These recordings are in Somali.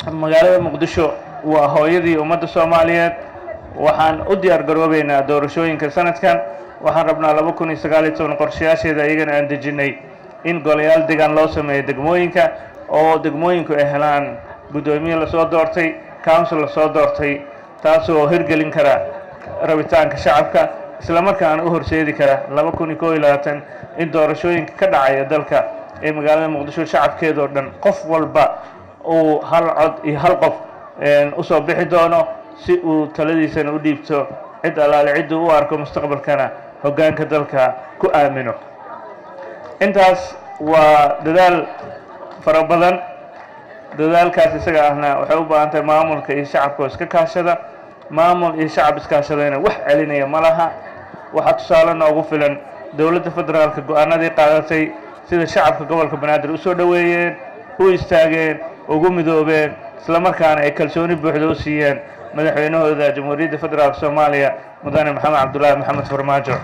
magaalada muqdisho waa hooyadii ummadda soomaaliyeed waxaan u diyaar garoobeynaa doorashooyinka sanadkan waxaan rabnaa laba kun iyo sagaal iyo toban qorshayaasheeda iyagana aan dejinnay in golayaal degaan loo sameeyo degmooyinka oo degmooyinku ay helaan guddoomiye lasoo doortay council lasoo doortay taasoo hirgelin kara rabitaanka shacabka isla markaana u horseedi kara laba kun iyo koo iyo labaatan in doorashooyinka ka dhacaya dalka ee magaalada muqdisho shacabkeedoo dhan qof walba uu hal cod iyo hal qof usoo bixi doono si uu taladiisana u dhiibto cid allaale cidduu u arko mustaqbalkana hoggaanka dalka ku aamino intaas waa dadaal fara badan dadaalkaas isaga ahna waxay u baahan tahay maamulka iyo shacabka oo iska kaashada maamul iyo shacab iskaashadayna wax celinaya ma laha waxaa tusaale noogu filan dowladda federaalka go-aanadii qaadatay sida shacabka gobolka banaadir u soo dhoweeyeen u istaageen ugu midoobeen isla markaana ay kalsooni buuxda u siiyeen madaxweynahooda jamhuuriyadda federaalk soomaaliya mudane maxamed cabdullaahi maxamed farmaajo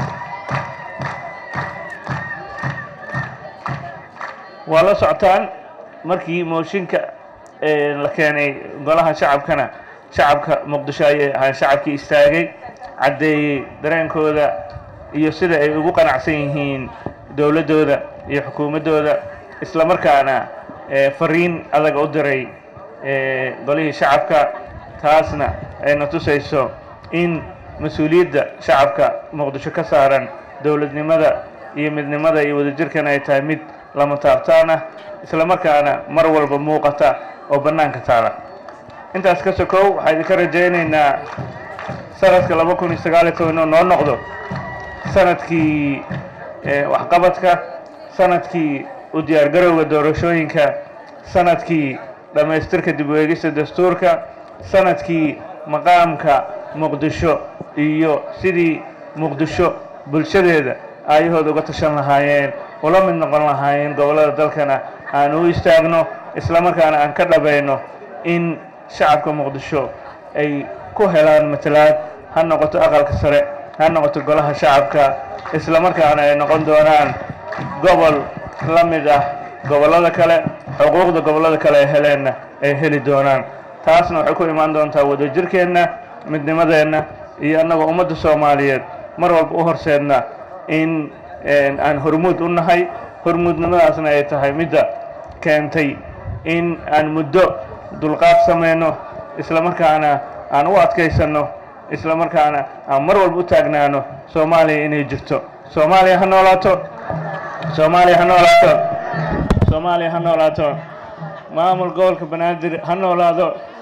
waa la socotaan markii mooshinka la keenay golaha shacabkana shacabka muqdisho ayay ahaan shacabkii istaagay caddeeyey dareenkooda iyo sida ay ugu qanacsan yihiin dowladdooda iyo xukuumaddooda isla markaana fariin adag u diray golihii shacabka taasna ayna tusayso in mas-uuliyadda shacabka muqdisho ka saaran dowladnimada iyo midnimada iyo wadajirkana ay tahay mid lama taabtaan ah isla markaana mar walba muuqata oo bannaanka taala intaas ka sokow waxaa idinka rajaynaynaa sanadka laba kun iyo sagaal iyo toban inuu noo noqdo sanadkii waxqabadka sanadkii u diyaargarowga doorashooyinka sanadkii dhammaystirka dib u eegista dastuurka sanadkii maqaamka muqdisho iyo sidii muqdisho bulshadeeda aayahooda uga tashan lahaayeen ula mid noqon lahaayeen gobollada dalkana aan u istaagno isla markaana aan ka dhabayno in shacabka muqdisho ay ku helaan matalaad ha noqoto aqalka sare ha noqoto golaha shacabka isla markaana ay noqon doonaan gobol la mid ah gobollada kale xuquuqda gobollada kale ay heleenna ay heli doonaan taasna waxay ku imaan doontaa wadajirkeenna midnimadeenna iyo annagoo ummadda soomaaliyeed mar walba u horseedna in aan hormuud u nahay hormuudnimadaasna ay tahay midda keentay in aan muddo dulqaad samayno isla markaana aan u adkaysanno isla markaana aan mar walba u taagnaano soomaaliya inay jirto soomaaliya ha noolaato soomaaliya ha noolaato soomaaliya ha noolaato maamul gobolka banaadir ha noolaado